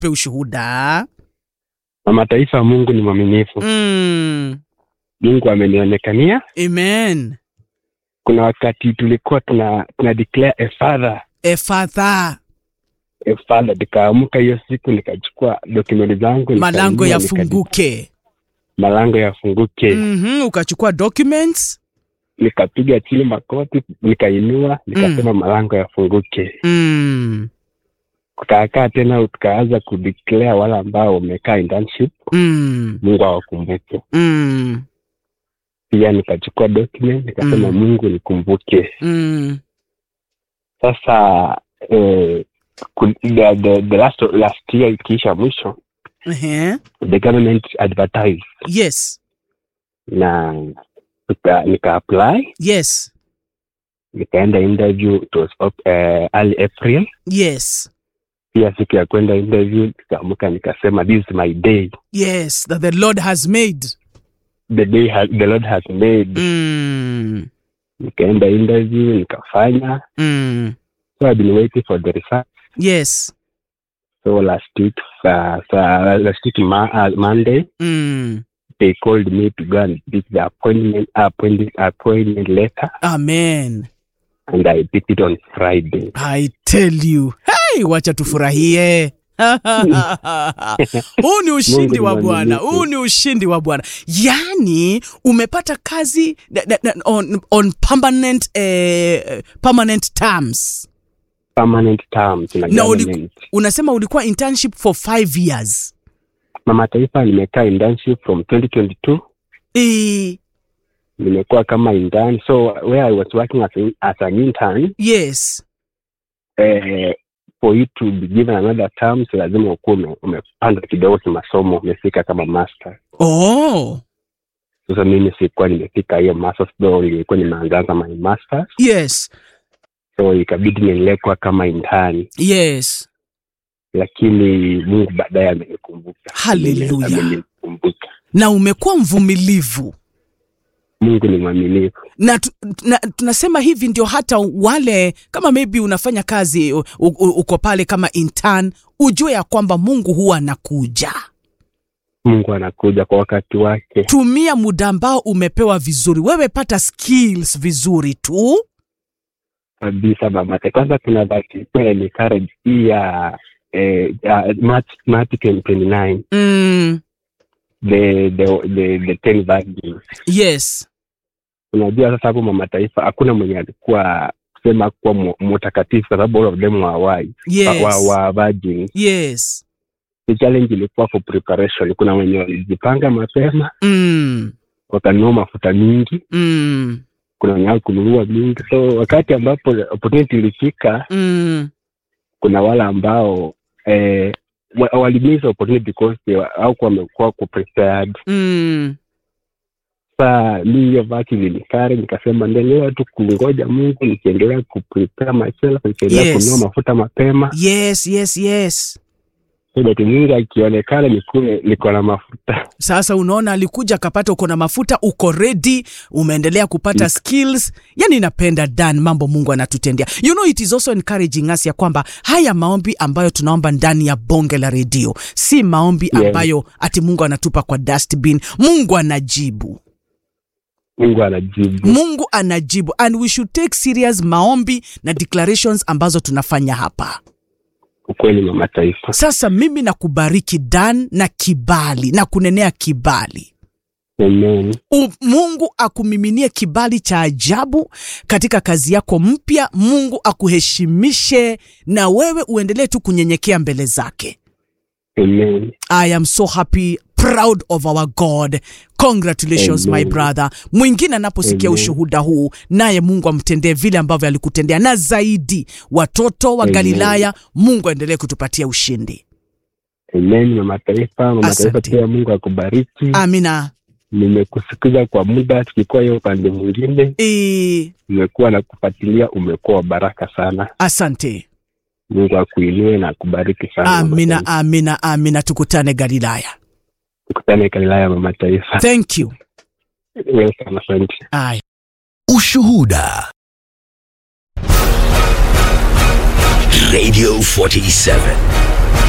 tupe ushuhuda. Mama Taifa, Mungu ni mwaminifu. Mm. Mungu amenionekania. Amen. Kuna wakati tulikuwa tuna, tuna declare a father Efatha, a father, nikaamka hiyo siku nikachukua dokumenti zangu malango nikainua, yafunguke. malango yafunguke Mhm, ukachukua documents. nikapiga chini makoti nikainua nikasema malango yafunguke Mm. tukaakaa tena tukaanza kudeclare wale ambao wamekaa internship Mm. mungu awakumbuke Mm. pia nikachukua document nikasema Mm. mungu nikumbuke Mm. sasa eh, ku- the, the, the last, last year ikiisha mwisho Ehe. the government advertised Yes. na nika, nika apply Yes. nikaenda interview it was up, uh, early april Yes. pia siku ya kwenda interview nikaamka nikasema this is my day Yes. That the Lord has made. the day has, the lord has made Mm. nikaenda interview nikafanya Mm. so i've been waiting for the result Yes. so last week uh, so last week ma- uh, monday Mm. they called me to go and pick the appointment appointment appointment letter Amen. and i picked it on friday I tell you. Hey, wacha tufurahie. huu ni ushindi Mungu wa ni bwana mwaminifu. huu ni ushindi wa bwana yaani umepata kazi na- na- na- on, on permanent, eh, permanent terms permanent terms na na uli, government unasema ulikuwa internship for five years mama taifa nimekaa internship from 2022 e, nimekuwa kama intern so where i was working as, a, as an intern yes eh, for you to be given another term so lazima ukuwa ume- umepanda kidogo kimasomo umefika kama master oh sasa mimi sikuwa nimefika hiyo masters though nilikuwa nimeanzaanza my masters yes so ikabidi niendelee kuwa kama intern yes lakini mungu baadaye amenikumbuka Hallelujah. amenikumbuka na umekuwa mvumilivu mungu ni mwaminifu na, tu, na tunasema hivi ndio hata wale kama maybe unafanya kazi u, u, uko pale kama intern ujue ya kwamba mungu huwa anakuja mungu anakuja kwa wakati wake tumia muda ambao umepewa vizuri wewe pata skills vizuri tu kabisa mamate kwanza kuna dhati kweli ni courage hii ya eh, ya March, March 2029 mm, the the the, the ten virgins yes unajua sasa hapo mama taifa hakuna mwenye alikuwa kusema kuwa mu- mtakatifu kwa sababu all of them were wise yes wa, wa virgins yes the challenge ilikuwa for preparation kuna wenye walijipanga mapema mm, wakanunua mafuta mingi mm, kuna wenye kununua mingi so wakati ambapo opportunity ilifika mm, kuna wale ambao eh, wa- walimiss opportunity because they wa- hawakuwa wamekuwa ku prepared mm. saa mi hiyo vaki vilikare nikasema endelea tu kungoja mungu nikiendelea kuprepare myself nikiendelea Yes. kununua mafuta mapema yes yes yes so that mungu akionekana nikuwe niko na mafuta sasa unaona alikuja akapata uko na mafuta uko ready umeendelea kupata Mm. skills yani napenda dan mambo mungu anatutendea you know it is also encouraging us ya kwamba haya maombi ambayo tunaomba ndani ya bonge la redio si maombi Yeah. ambayo ati mungu anatupa kwa dustbin mungu anajibu mungu anajibu mungu anajibu and we should take serious maombi na declarations ambazo tunafanya hapa ukweli mama taifa sasa mimi nakubariki dan na kibali na kunenea kibali amen U, mungu akumiminie kibali cha ajabu katika kazi yako mpya mungu akuheshimishe na wewe uendelee tu kunyenyekea mbele zake amen i am so happy proud of our god congratulations Amen. my brother mwingine anaposikia Amen. ushuhuda huu naye mungu amtendee vile ambavyo alikutendea na zaidi watoto wa Amen. galilaya mungu aendelee kutupatia ushindi amen mama taifa mama taifa Asante. pia mungu akubariki amina nimekusikiza kwa muda tukikuwa hiyo upande mwingine e, umekuwa na kufuatilia umekuwa wa baraka sana asante mungu akuinue na akubariki sana mama amina taifa. amina amina tukutane galilaya tukutane galilaya mama taifa thank you welcome asante Aya. Ushuhuda. Radio 47.